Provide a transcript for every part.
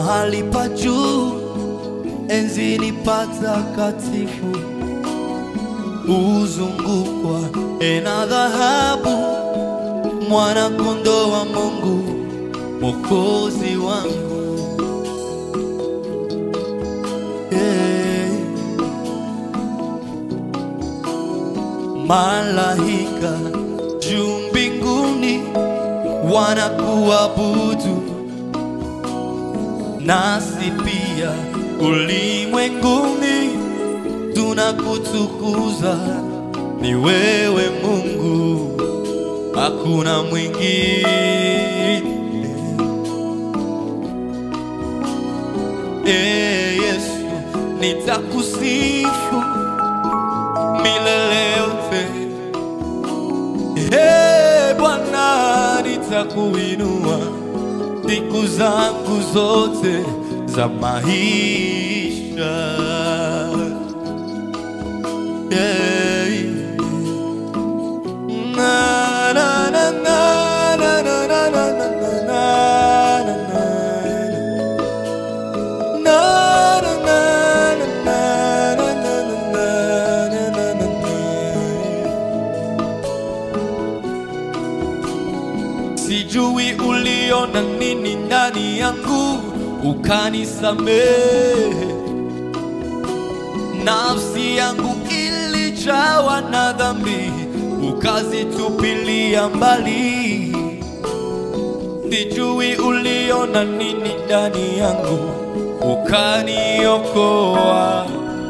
mahali pa juu, enzini patakatifu, huzungukwa na dhahabu, mwana kondoo wa Mungu, mwokozi wangu. Yeah. Malaika juu mbinguni wanakuabudu, nasi pia ulimwenguni tunakutukuza. Ni wewe Mungu, hakuna mwingine. Ee Yesu, nitakusifu milele yote. Ee Bwana, nitakuinua siku zangu zote za maisha. Yeah. Na, na, na, na, na, na, na, na, na, na, na, na, na. Na, na, na, na, na, na, na, na, na, na, na, na. Sijui uliona nini ndani yangu ukanisamehe. Nafsi yangu ilijawa na dhambi ukazitupilia mbali. Sijui uliona nini ndani yangu ukaniokoa.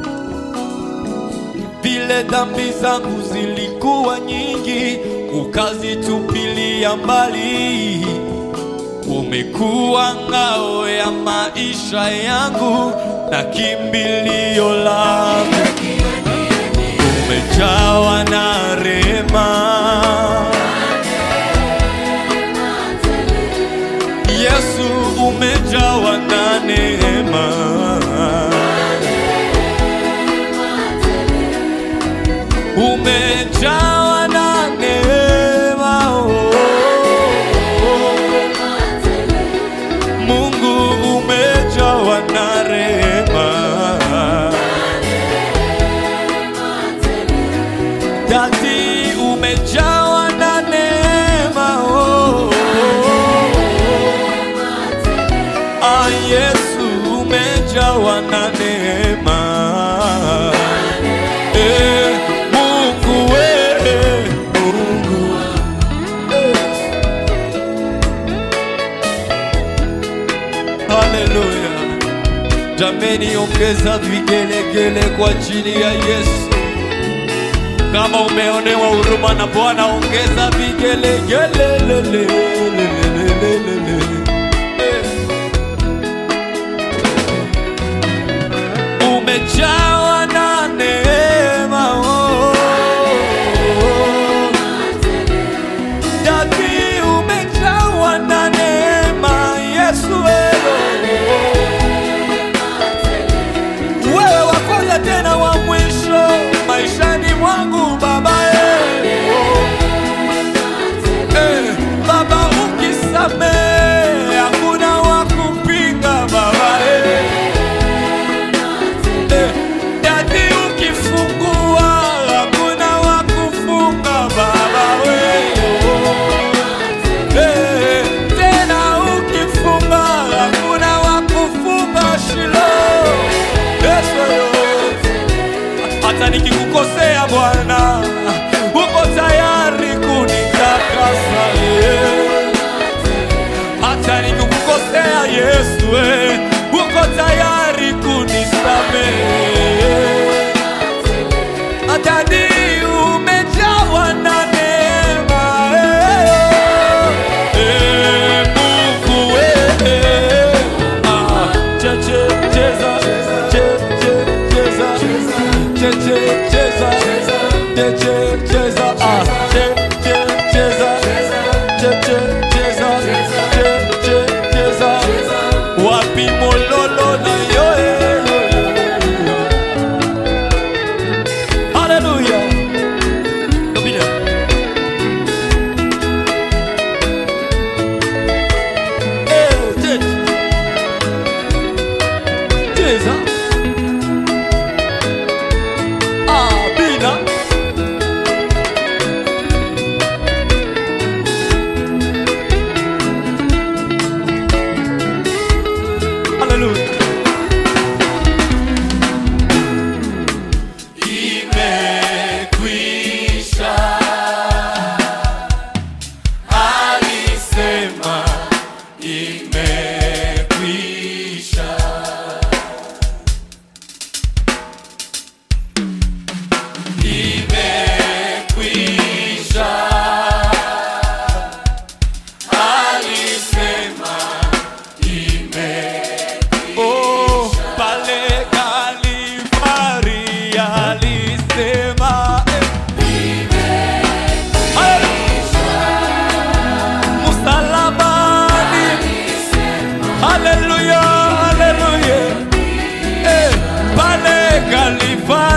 Vile dhambi zangu zilikuwa nyingi, ukazitupilia mbali. Umekuwa ngao ya maisha yangu na kimbilio langu, umejawa na rehema. Yesu umejawa na neema, umejawa na neema. oh, oh. Mungu umejawa na rehema, Dadi umejawa na neema. oh, oh, oh. Ah, Yesu umejawa na neema. Eh, Mungu wewe, Mungu Haleluya. Jameni, ongeza vigelegele kwa ajili ya Yesu. Kama umeonewa huruma na Bwana, ongeza vigelegele. Umejawa na neema, oh, oh, oh. Dadi umejawa na neema, Yesu wewe. Wewe wa kwanza tena wa mwisho maishani mwangu Baba eh. Eh, Baba ukisamehe hakuna wa kupinga Baba eh. Eh, Dadi ukifungua hakuna wa kufunga Baba wewe Eh, tena ukifunga hakuna wa kufunga Shilo. Yesu yote. Hata nikikukosea Bwana, uko tayari kunitakasa eh. Hata nikikukosea Yesu, eh, uko tayari kunisamehe. Hata ni umejawa na neema eh. Eh, Mungu eh. Ah, che, che, cheza, che, che, cheza, che, che, cheza, che, che, cheza, ah, che, che, cheza, che, che, cheza, che, che, cheza. Wapi mololo na yo, eh, yo, yo, yo. Hallelujah. Domine. Eh, che,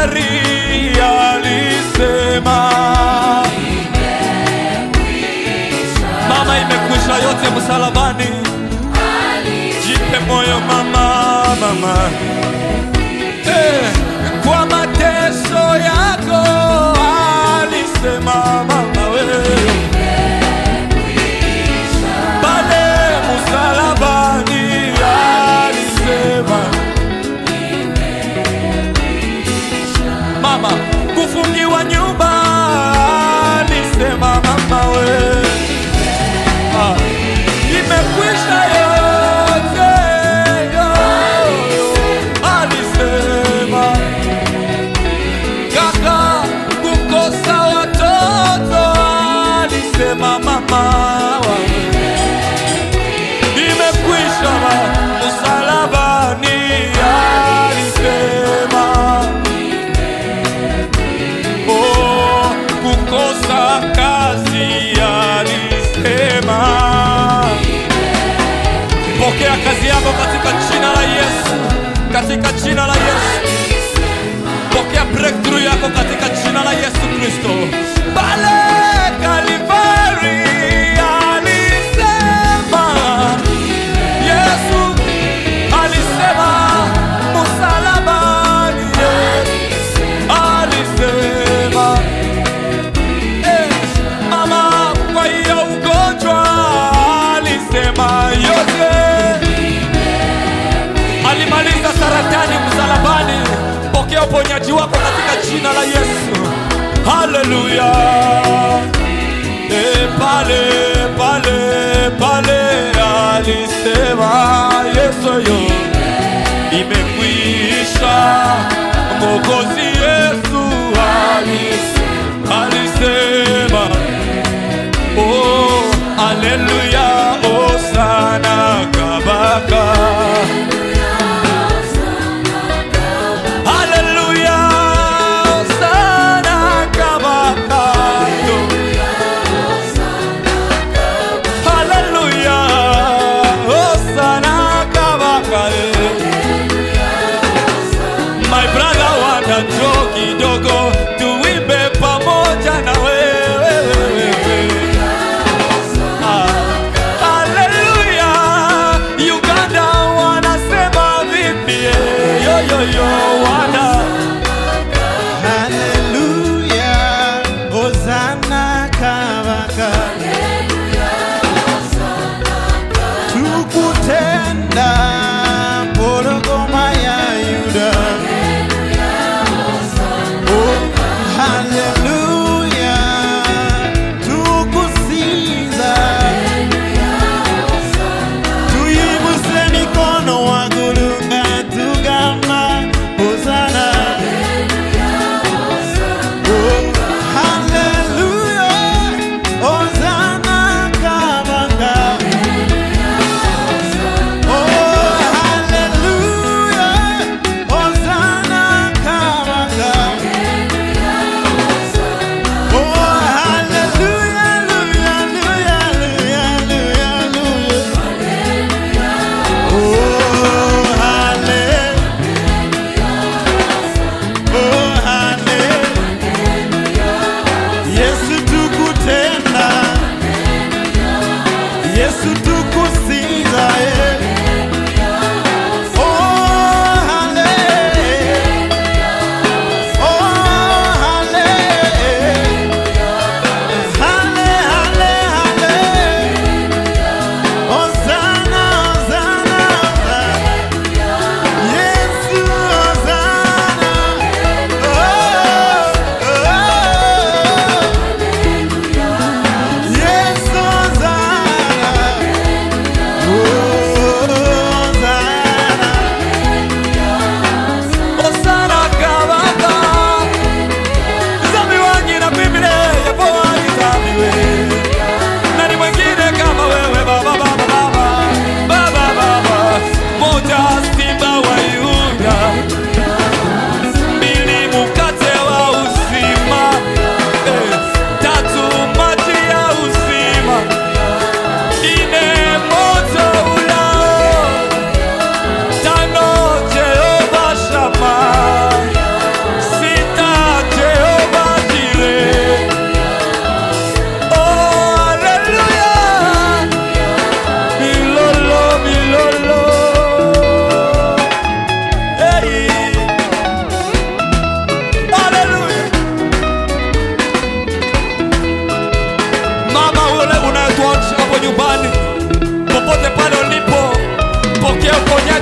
Kalvari alisema, mama, imekwisha yote msalabani. Jipe moyo mama, mama eh, kwa mateso yako alisema mama wewe pale msalabani alisema mama, kufungiwa nyumba alisema mama we ah, imekwisha yote yo, alisema kaka, kukosa watoto alisema mama wawe imekwisha msalabani alisema oh, kukosa kazi alisema pokea kazi yako katika jina la Yesu katika jina la Yesu pokea breakthrough yako katika jina la Yesu Kristo pale Kalvari alisema Yesu alisema msalabani, Yesu alisema eh, mama, kwa hiyo ugonjwa alisema yote, alimaliza saratani msalabani. Pokea uponyaji wako katika jina la Yesu. Haleluya. E, pale pale pale alisema Yesu yo imekwisha. Mwokozi Yesu alis- alisema oh, haleluya, osana kabaka haleluya, osana kabaka Haleluya, Hosanna kabaka. My brother want a joke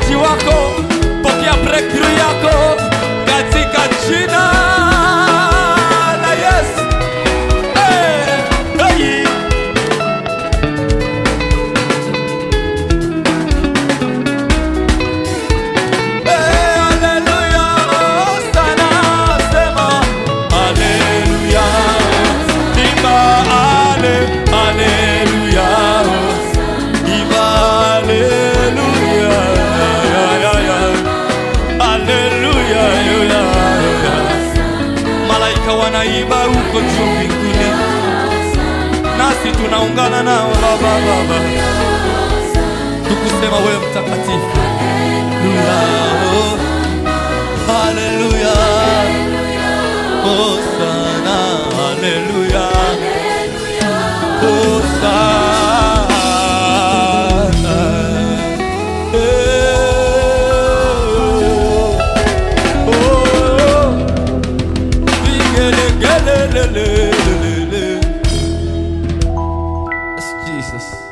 uponyaji wako, pokea breakthrough yako katika jina la Yesu. Hey, hey. Hey, haleluya, sana sema haleluya, imba ale, haleluya, imba haleluya, ya, ya, ya. Haleluya, ya, ya, ya. Malaika wanaimba huko juu mbinguni, nasi tunaungana nao baba, baba, tukusema wewe mtakatifu. Haleluya, oh, Hosana, haleluya, Hosana. Eh, oh, vigelegele. Yes, Jesus.